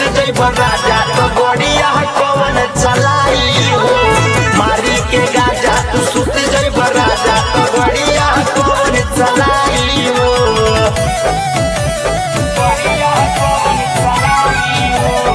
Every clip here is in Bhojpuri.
जइब राजा तो गड़िया कौन चलाई हो मारी के गाजा तू सुत जइब राजा तो गड़िया कौन चलाई हो गड़िया कौन चलाई हो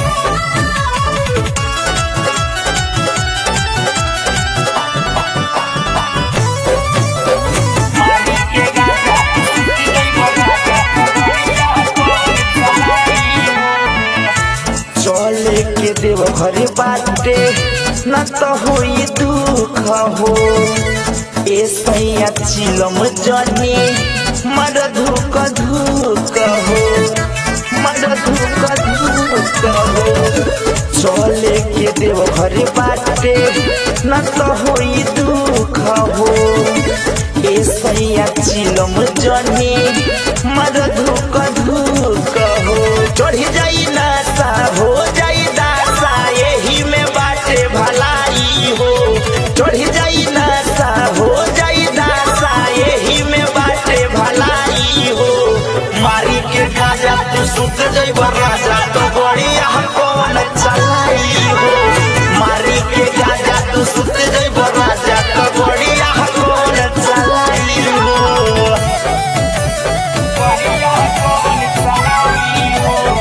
मारी के गाजा तू सुत जइब राजा तो गड़िया कौन चलाई हो चले के देव घर बाटे न तो होई दुख हो ए सैया चिलम जनी मर धुक धुक हो मर धुक धुक हो चले के देव घर बाटे न तो होई दुख हो ए सैया चिलम जनी मर धुक धुक हो चढ़ी जाई नासा हो जाई दासा यही में बाटे भलाई हो चढ़ी जाई नासा हो जाई दासा यही में बाटे भलाई हो मारी के गाजा तू सुत जइब राजा तो बढ़िया कौन चलाई हो मारी के गाजा तू सुत जइब राजा तो बढ़िया कौन चलाई हो बढ़िया कौन चलाई हो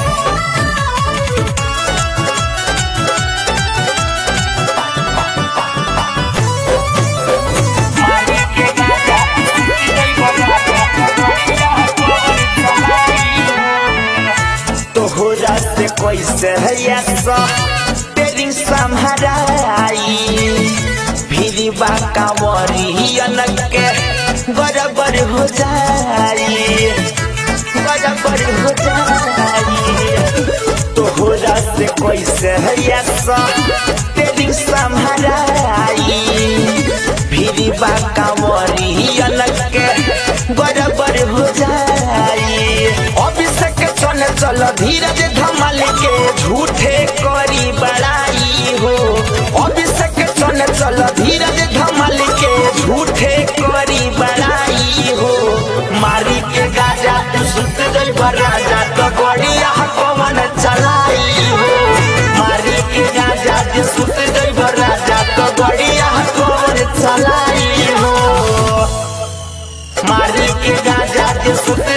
मारी के गाजा तू जइब राजा तो बढ़िया कौन चलाई हो तोहरा से कैसे है सा तेरी संहराई फिर बाका वरियन के बराबर हो जाई बराबर हो जाई तोहरा से कैसे है सा तेरी संहराई फिर बाका वरियन के बराबर हो जाई अभिषेक चल चल धीरज धमाल के झूठे करी बड़ाई हो अभिषेक चल चल धीरज धमाल के झूठे करी बड़ाई हो मारी के गाजा तू सुत जइब राजा तो गड़िया कौन चलाई हो मारी के गाजा तू सुत जइब राजा तो गड़िया कौन चलाई हो मारी के गाजा के सुत